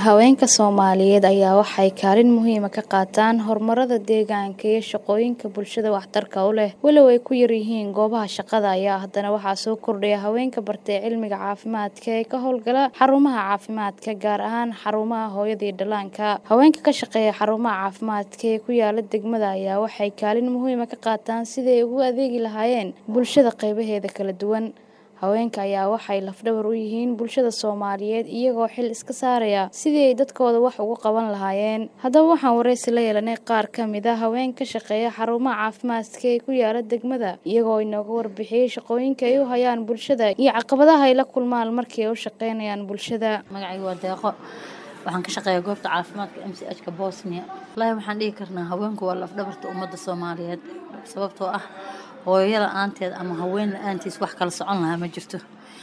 Haweenka Soomaaliyeed ayaa waxay kaalin muhiim ah ka qaataan horumarada deegaanka iyo shaqooyinka bulshada waxtarka u leh. Walow ay ku yar yihiin goobaha shaqada ayaa haddana waxaa soo kordhaya haweenka bartay cilmiga caafimaadka ee ka howlgala xarumaha caafimaadka, gaar ahaan xarumaha hooyada iyo dhallaanka. Haweenka ka shaqeeya xarumaha caafimaadka ee ku yaala degmada ayaa waxay kaalin muhiim ah ka qaataan sidii ay ugu adeegi lahaayeen bulshada qaybaheeda kala duwan. Haweenka ayaa waxay laf-dhabar u yihiin bulshada Soomaaliyeed iyagoo xil iska saaraya sidii ay dadkooda wax ugu qaban lahaayeen. Haddaba waxaan wareysi la yeelanay qaar ka mid ah haweenka ka shaqeeya xarumaha caafimaadka ee ku yaala degmada, iyagoo inooga warbixiyay shaqooyinka ay u hayaan bulshada iyo caqabadaha ay la kulmaan markii ay u shaqeynayaan bulshada. Magacayga waa Deeqo. Waxaan ka shaqeeyaa goobta caafimaadka MCH-ka Bosnia. Wallaahi waxaan dhihi karnaa haweenku waa laf-dhabarta ummadda Soomaaliyeed sababtoo ah hooyo la'aanteed ama haween la'aantiis wax kala socon lahaa ma jirto.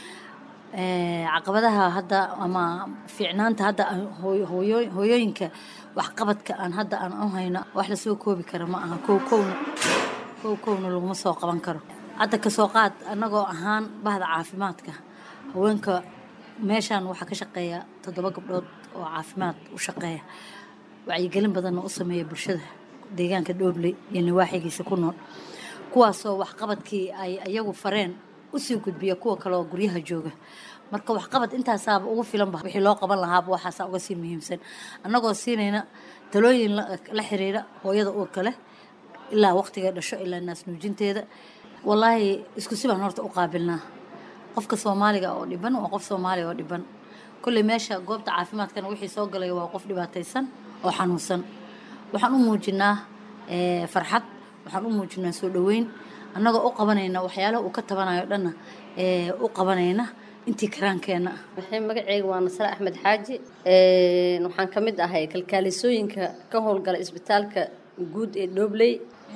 Caqabadaha hadda ama fiicnaanta hadda hooyooyinka waxqabadka aan hadda aan u hayno wax la soo koobi kara ma aha. Kow kowna kow kowna laguma soo qaban karo. Hadda ka soo qaad annagoo ahaan bahda caafimaadka haweenka meeshaan waxaa ka shaqeeya toddoba gabdhood oo caafimaad u shaqeeya. Wacyigelin badanna u sameeya bulshada deegaanka Doobley iyo nawaaxigiisa ku nool. kuwaasoo waxqabadkii ay ayagu fareen usii gudbiya kuwa kale oo guryaha jooga marka waxqabad intaasaaba ugu filanba wixii loo qaban lahaaba waxaasaa uga sii muhiimsan annagoo siinayna talooyin la xiriira hooyada uurka leh ilaa waqtigay dhasho ilaa naas nuujinteeda wallaahi isku si baan horta u qaabilnaa qofka soomaaliga oo dhiban waa qof soomaaliga oo dhiban kolley meesha goobta caafimaadkana wixii soo galaya waa qof dhibaataysan oo xanuunsan waxaan u muujinaa farxad waxaan u muujinaa soo dhoweyn annagoo u qabanayna waxyaalaha uu ka tabanayo dhanna u qabanayna intii karaankeenna waxay magaceyga waa nasre axmed xaaji waxaan ka mid ahay kalkaalisooyinka ka howlgala isbitaalka guud ee dhobley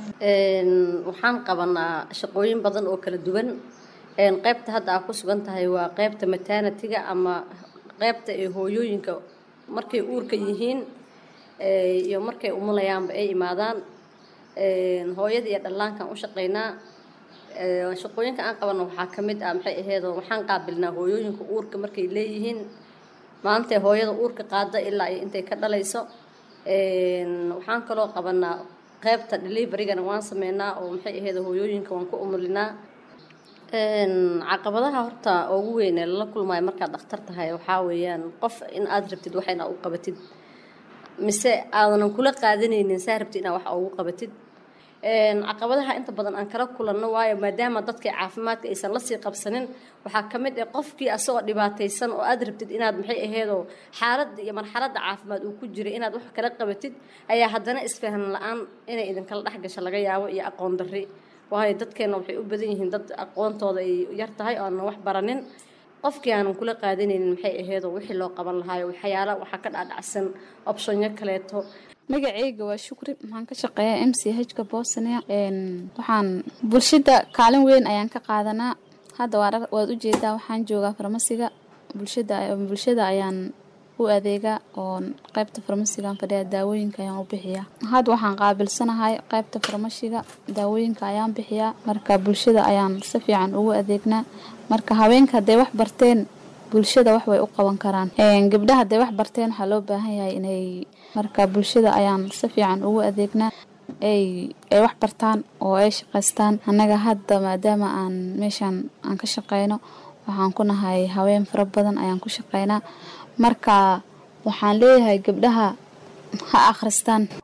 waxaan qabanaa shaqooyin badan oo kala duwan qaybta hadda aa ku sugan tahay waa qaybta maternatiga ama qaybta ee hooyooyinka markay uurka yihiin iyo markay umulayaanba ay imaadaan hooyada iyo dhallaankaan u shaqeynaa shaqooyinka aan qabano waxaa ka mid ah maxay aheedoo waxaan qaabilnaa hooyooyinka uurka markay leeyihiin maantay hooyada uurka qaada ilaa iyo intay ka dhalayso waxaan kaloo qabanaa qaybta deliverygana waan sameynaa oo maxay aheed hooyooyinka waan ku umulinaa caqabadaha horta ugu weyn ee lala kulmayo markaad dhakhtar tahay waxaa weeyaan qof in aad rabtid wax inaad u qabatid mise aadanan kula qaadanaynin saa rabtid inaad wax ugu qabatid caqabadaha inta badan aan kala kulanno waayo maadaama dadka caafimaadka aysan lasii qabsanin waxaa ka mid ah qofkii asagoo dhibaataysan oo aad rabtid inaad maxay aheedoo xaaladda iyo marxaladda caafimaad uu ku jiray inaad wax kala qabatid ayaa haddana isfahan la-aan inay idinkala dhex gasho laga yaabo iyo aqoon darri waayo dadkeenna waxay u badan yihiin dad aqoontooda ay yar tahay oo aanan wax baranin qofkii aanan kula qaadanaynin maxay aheedoo wixii loo qaban lahaayo waxyaala waxaa ka dhacdhacsan optionyo kaleeto magaceyga waa shukri waxaan ka shaqeeyaa m c h-ka bosnia waxaan bulshada kaalin weyn ayaan ka qaadanaa hadda waad ujeedaa waxaan joogaa farmasiga bulshada bulshada ayaan u adeegaa oo qaybta farmasigaan fadhiya daawooyinka ayaan u bixiyaa hadda waxaan qaabilsanahay qaybta farmashiga daawooyinka ayaan bixiyaa marka bulshada ayaan si fiican ugu adeegnaa marka haweenka hadday wax barteen bulshada wax way u qaban karaan gabdhaha hadday wax barteen waxaa loo baahan yahay inay marka bulshada ayaan si fiican ugu adeegnaa ay ay wax bartaan oo ay shaqaystaan annaga hadda maadaama aan meeshaan aan ka shaqeyno waxaan ku nahay haween fara badan ayaan ku shaqeynaa marka waxaan leeyahay gabdhaha ha akhristaan